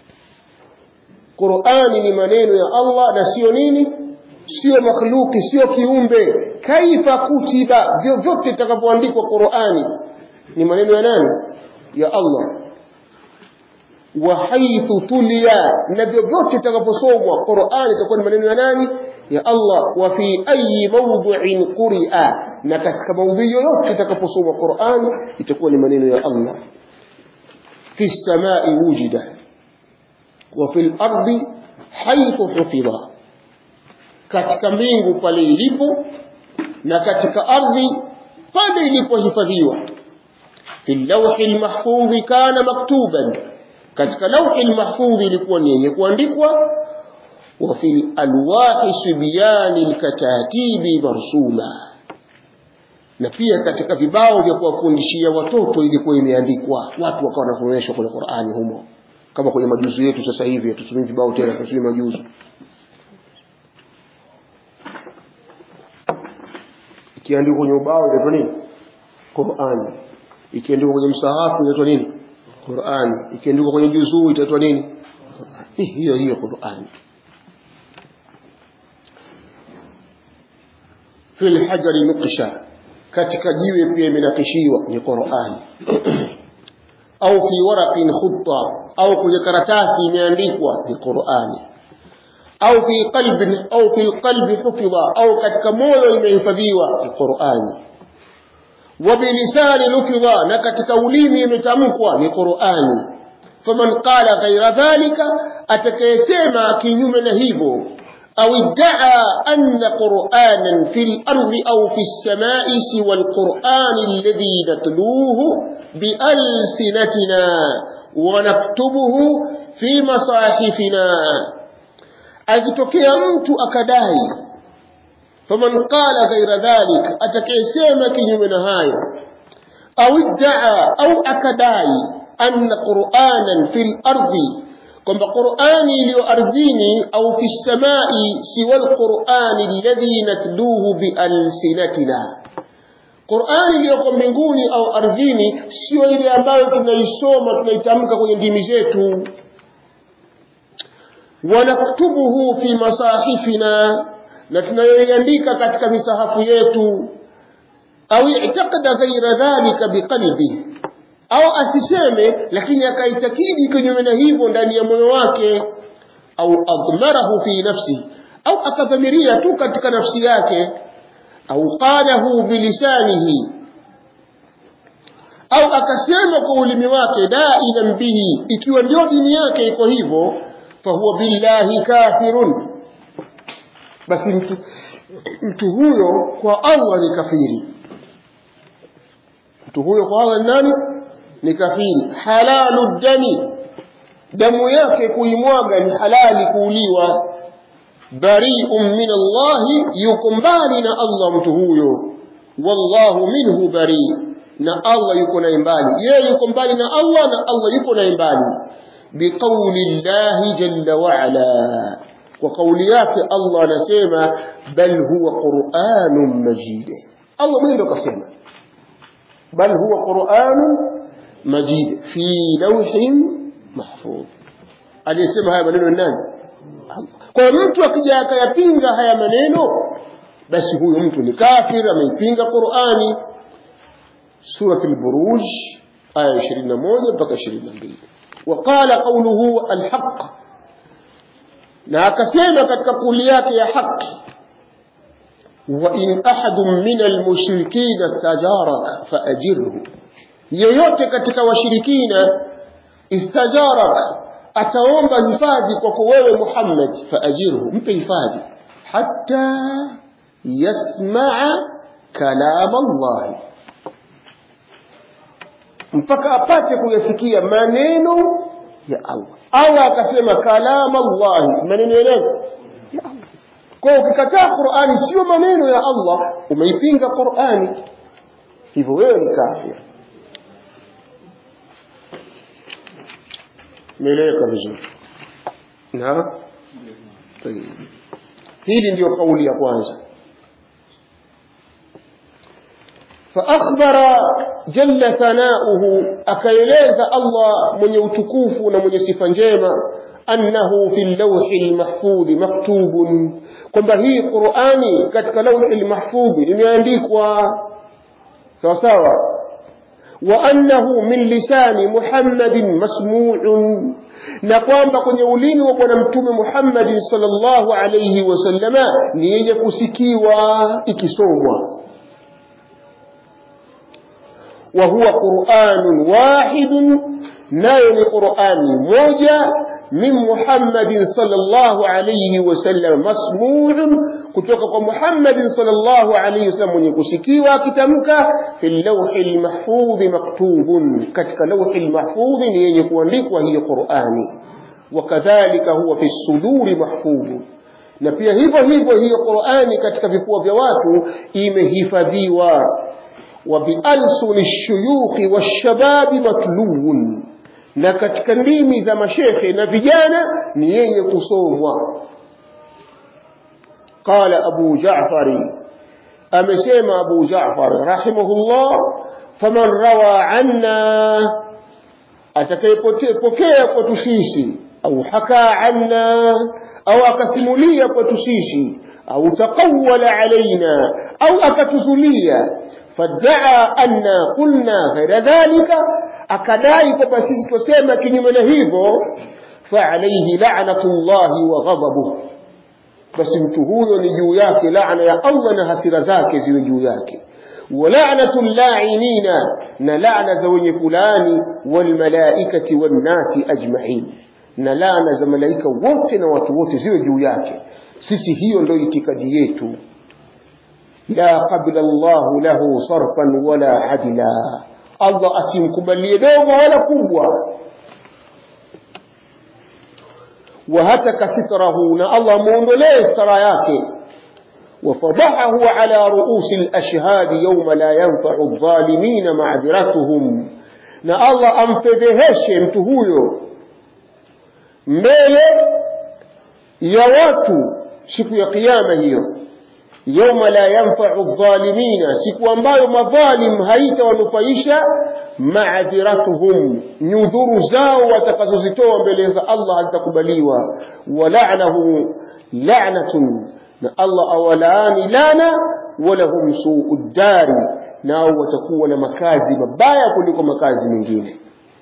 qurani ni maneno ya allah na sio nini sio makhluki sio kiumbe kaifa kutiba vyovyote itakapoandikwa qurani ni maneno ya nani ya allah wa haithu tulia na vyovyote itakaposomwa qurani itakuwa ni maneno ya nani ya allah wa fi ayi mawduin quria na katika maudhui yoyote itakaposomwa qurani itakuwa ni maneno ya allah fi lsamai wujida wa fi lardi haithu hufidha katika mbingu pale ilipo na katika ardhi pale ilipohifadhiwa fi lawhi lmahfudhi kana maktuban katika lauhi lmahfudhi ilikuwa ni yenye kuandikwa wa fi lalwahi sibyani lkatatibi marsuma na pia katika vibao vya kuwafundishia watoto ilikuwa imeandikwa watu wakawa wanafundishwa kwenye qurani humo kama kwenye majuzu yetu sasa hivi hatutumii vibao tena tunatumia majuzu ikiandikwa kwenye ubao inaitwa nini qurani ikiandikwa kwenye msahafu inaitwa nini qurani ikiandikwa kwenye juzuu itaitwa nini hiyo hiyo qurani fi lhajari nuqsha katika jiwe pia imenakishiwa ni qurani au fi waraqin khutta au kwenye karatasi imeandikwa ni qurani au fi qalbin au fi lqalbi hufidha au katika moyo imehifadhiwa ni qurani wa bilisani lufidha na katika ulimi imetamkwa ni qurani faman qala ghaira dhalika atakayesema kinyume na hivyo أو ادعى أن قرآنا في الأرض أو في السماء سوى القرآن الذي نتلوه بألسنتنا ونكتبه في مصاحفنا akitokea mtu akadai faman qala ghaira dhalik atakayesema kinyume na hayo au iddaa au akadai anna quranan fi lardi kwamba qurani iliyo ardhini au fi lsamai siwa lqurani alladhi natluhu bialsinatina qurani iliyoko mbinguni au ardhini sio ile ambayo tunaisoma tunaitamka kwenye ndimi zetu wanaktubuhu fi masahifina na tunayoiandika katika misahafu yetu au itakada ghaira dhalika biqalbihi au asiseme lakini akaitakidi kinyume na hivyo ndani ya moyo wake au admarahu fi nafsi au akadhamiria tu katika nafsi yake au qalahu bilisanihi au akasema kwa ulimi wake dainan bihi ikiwa ndio dini yake iko hivyo fahuwa billahi kafirun basi mtu, mtu huyo kwa allah ni kafiri mtu huyo kwa allah ni nani ni kafiri halalu dami damu yake kuimwaga ni halali kuuliwa bariun min allahi yuko mbali na allah mtu huyo wallahu minhu bari na allah yuko naye mbali yeye yuko mbali na allah na allah yuko naye mbali biqauli llahi jalla waala kwa kauli yake allah anasema bal huwa quranun majid allah mwenyewe ndo kasema bal huwa quranun majid fi lawhin mahfudh aliyesema haya maneno ni nani kwa mtu akija akayapinga haya maneno basi huyo mtu ni kafir ameipinga qurani surat lburuj aya 21 mpaka 22 وقال قوله الحق na akasema katika kauli yake ya haki وإن أحد من المشركين استجارك فأجره yoyote katika washirikina istajaraka ataomba hifadhi kwako wewe Muhammad faajirhu mpe hifadhi hatta yasmaa kalam Allah mpaka apate kuyasikia maneno ya Allah Allah akasema kalam Allah maneno ya nani ya Allah kwa ukikataa Qur'ani sio maneno ya Allah umeipinga Qur'ani hivyo wewe ni kafir imeeleweka vizuri na hili ndiyo kauli ya kwanza فأخبر جل ثناؤه أكيليز الله من يوتكوف ومن صفا أنه في اللوح المحفوظ مكتوب kwamba hii qurani katika lauhi lmahfudhi imeandikwa sawa sawa wa annahu min lisani muhammadin masmuun na kwamba kwenye ulimi wa bwana mtume muhammadin salllahu alaihi wasallama ni yenye kusikiwa ikisomwa وهو قرآن واحد نايل قرآن موجة من محمد صلى الله عليه وسلم مسموع كتوك محمد صلى الله عليه وسلم يكسكي وكتمك في اللوح المحفوظ مكتوب كتك لوح المحفوظ يكون لك وهي قرآن وكذلك هو في الصدور محفوظ na pia hivyo hivyo hiyo qurani katika vifua vya watu imehifadhiwa وبألسن الشيوخ والشباب متلو na katika ndimi za mashekhe na vijana ni yenye kusomwa qala abu jafari amesema abu jafar rahimahullah faman rawa anna atakayepokea kwetu sisi au haka anna au akasimulia kwetu sisi au taqawala alaina au akatuzulia فادعى أن قلنا غير ذلك أكداي كبسيس كسيما كنيمنا هيفو فعليه لعنة الله وغضبه بس متهوذ نجو ياك لعنة يا الله نهسر ذاك زي نجو ياك ولعنة اللاعنين نلعنة زوني فلان والملائكة والناس أجمعين نلعنة za malaika wote na watu wote ziwe juu yake sisi hiyo ndio itikadi yetu لا قبل الله له صرفا ولا عدلا الله asimkubalie dogo wala kubwa وهتك ستره na Allah muondolee stara yake وفضحه على رؤوس الأشهاد يوم لا ينفع الظالمين معذرتهم na Allah amfedheheshe mtu huyo mbele ya watu siku ya kiyama hiyo yauma la yanfau dhalimina, siku ambayo madhalim haitawanufaisha maadhiratuhum, nyudhuru zao watakazozitoa mbele za Allah hazitakubaliwa. Walanahu lanatun, na Allah awalaani lana, walahum suu ddari, nao watakuwa na makazi mabaya kuliko makazi mengine.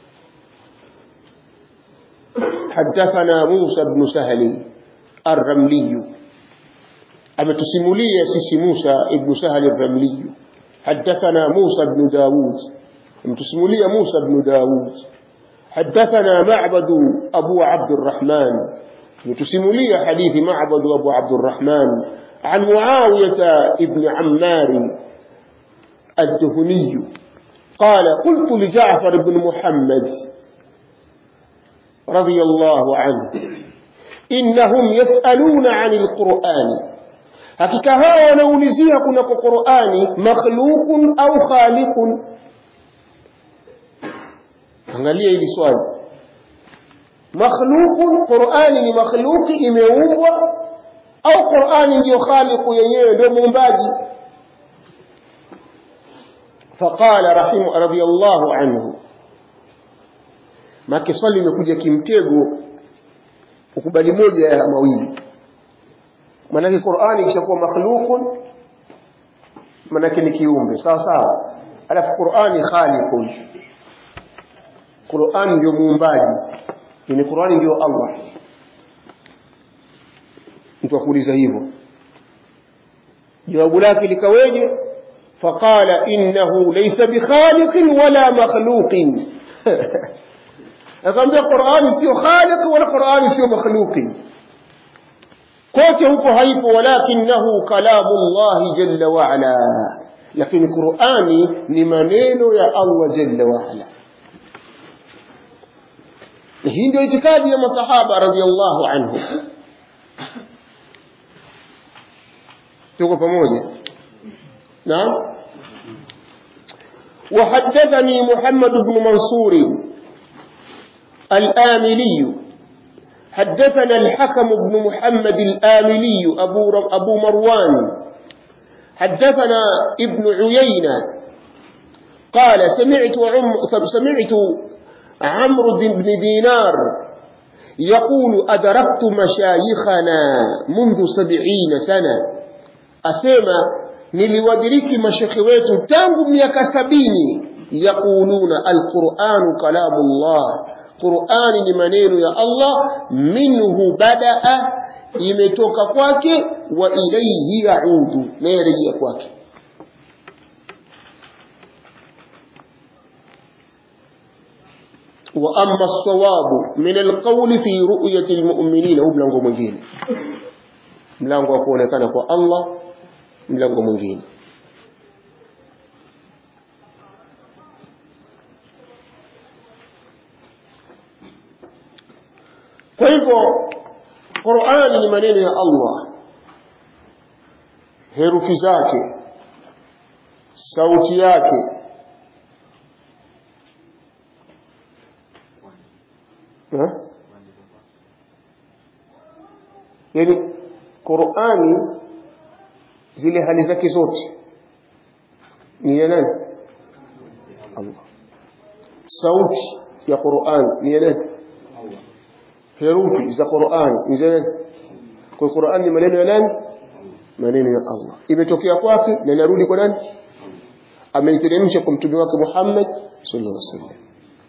حدثنا موسى بن سهل الرملي ametusimulia sisi Musa ibn Sahal al-Ramli حدثنا موسى بن داود ametusimulia Musa ibn Daud حدثنا معبد أبو عبد الرحمن ametusimulia حديث معبد أبو عبد الرحمن عن معاوية ابن عمار الدهني قال قلت لجعفر بن محمد رضي الله عنه إنهم يسألون عن القرآن hakika hawa wanaulizia kunako qurani makhluqun au khaliqun angalia hili swali makhluqun qurani ni makhluqi imeumbwa au qurani ndiyo khaliqu yenyewe ndio muumbaji faqala rahimu radiyallahu anhu make swali limekuja kimtego ukubali moja ya mawili manake Qur'ani ikishakuwa makhluqun manake ni kiumbe sawa sawa alafu Qur'ani khaliqun Qur'ani ndio muumbaji ni Qur'ani ndio Allah mtu akuuliza hivyo jawabu lake likaweje faqala innahu laysa bikhaliqin wala makhluqin akamwambia Qur'ani sio khaliq wala Qur'ani sio makhluqin kote huko haipo walakinahu kalamu llahi jalla waala lakini qurani ni maneno ya allah jalla waala hii ndio itikadi ya masahaba radiallahu anhu tuko pamoja naam وحدثني محمد بن منصور الآملي حدثنا الحكم بن محمد الآملي أبو, أبو مروان حدثنا ابن عيينة قال سمعت عم سمعت عمرو بن دينار يقول أدركت مشايخنا منذ سبعين سنة أسمى niliwadiriki mashekhe wetu tangu miaka sabini yaquluna alquranu kalamu llah qurani ni maneno ya allah minhu badaa imetoka kwake wa ilaihi yaudu na yarejea kwake واما الصواب من القول في رؤيه المؤمنين هو mlango mwingine mlango wa kuonekana kwa Allah mlango mwingine kwa hivyo Qur'ani ni maneno ya Allah herufi zake sauti yake ha? yani Qur'ani zile hali zake zote ni ya nani Allah sauti ya Qur'an ni ya nani herufi za Qur'an ni za nani kwa Qur'an ni maneno ya nani maneno ya Allah imetokea kwake na inarudi kwa nani ameiteremsha kwa mtume wake Muhammad sallallahu alaihi wasallam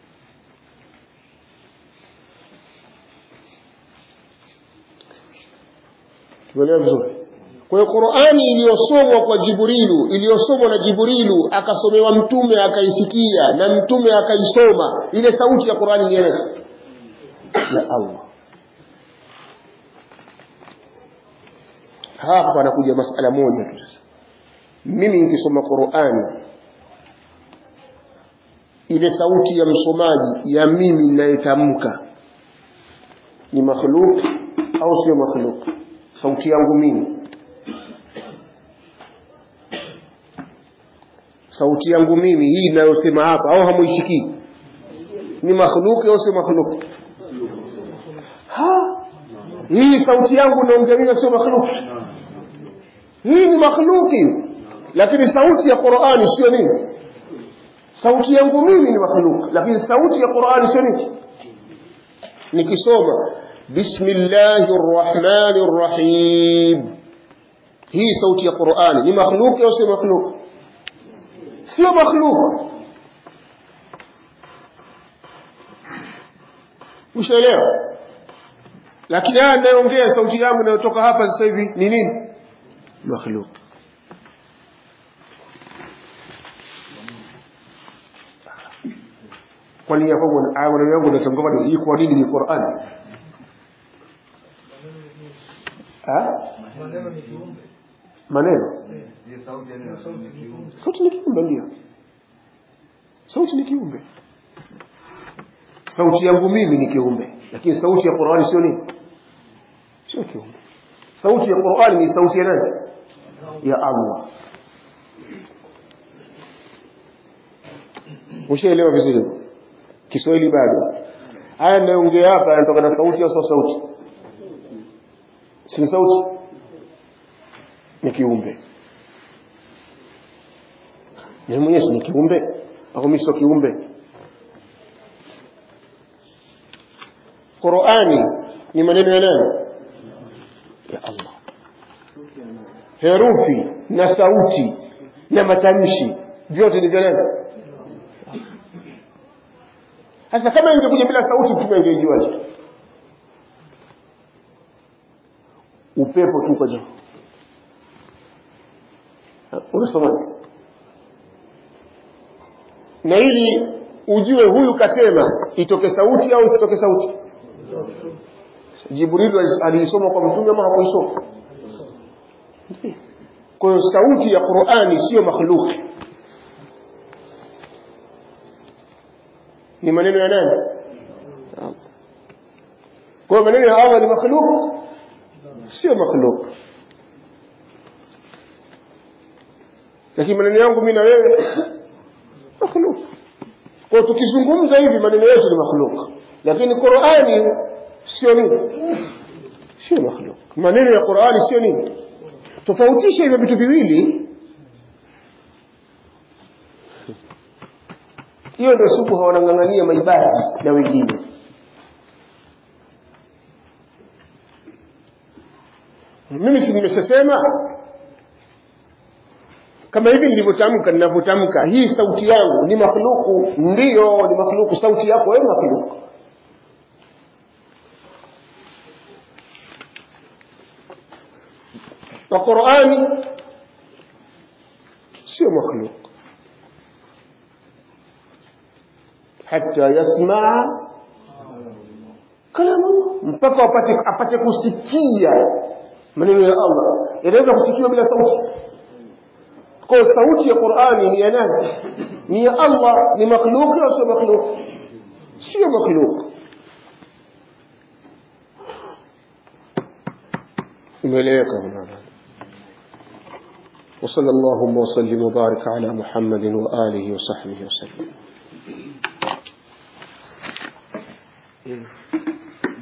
tumeelewa vizuri kwa hiyo Qur'ani iliyosomwa kwa Jibrilu iliyosomwa na Jibrilu akasomewa mtume akaisikia na mtume akaisoma ile sauti ya Qur'ani ni ya ya Allah hapa panakuja masala moja tu sasa mimi nikisoma Qur'ani ile sauti ya msomaji ya mimi ninayetamka ni makhluk au sio makhluk sauti yangu mimi sauti yangu mimi hii ninayosema hapa au hamuisikii ni makhluki au sio makhluki ha hii sauti yangu naongea mimi sio makhluki hii ni makhluki lakini sauti ya Qur'ani sio nini sauti yangu mimi ni makhluki lakini sauti ya Qur'ani sio nini nikisoma bismillahir rahmanir rahim hii sauti ya Qur'ani ni makhluki au sio makhluki sio makhluk ushaelewa lakini haya ninayoongea sauti yangu inayotoka hapa sasa hivi ni nini makhluk kwani ya kwangu maneno yangu natamka hii kwa nini ni Qur'an ha maneno sauti ni kiumbe ndio sauti ni kiumbe sauti yangu mimi ni kiumbe lakini sauti ya Qur'ani sio nini sio kiumbe sauti ya Qur'ani ni sauti ya nani ya Allah ushaelewa vizuri Kiswahili bado haya ninayoongea hapa yanatoka na sauti au sio sauti si sauti ni kiumbe ni mwenyezi ni kiumbe au mimi sio kiumbe Qur'ani ni maneno ya nani ya Allah herufi na sauti na matamshi vyote ni vya nani sasa kama ingekuja bila sauti mtume angejuaje upepo tu kwa juu unasoma na ili ujue huyu kasema itoke sauti au isitoke sauti Jibril aliisoma kwa mtume ama hakuisoma kwa hiyo sauti ya Qur'ani sio makhluki ni maneno ya nani kwa hiyo maneno ya Allah ni makhluk sio makhluk lakini maneno yangu mimi na wewe makhluk kwa tukizungumza hivi maneno yetu ni makhluk lakini Qur'ani sio nini sio makhluk maneno ya Qur'ani sio nini tofautisha hivyo vitu viwili hiyo ndio siku hawanang'ang'ania maibadi na wengine mimi si nimeshasema kama hivi nilivyotamka ninavyotamka hii sauti yangu ni makhluku ndiyo ni makhluku sauti yako wewe makhluku na qurani sio makhluk hata yasmaa kalamu mpaka apate, apate kusikia maneno ya allah yanaweza kusikiwa bila sauti kwa sauti ya qurani ni ya nani ni ya allah ni makhluki au sio makhluk sio makhluk imeeleweka mwanadamu وصلى اللهم وسلم وبارك على محمد وآله وصحبه وسلم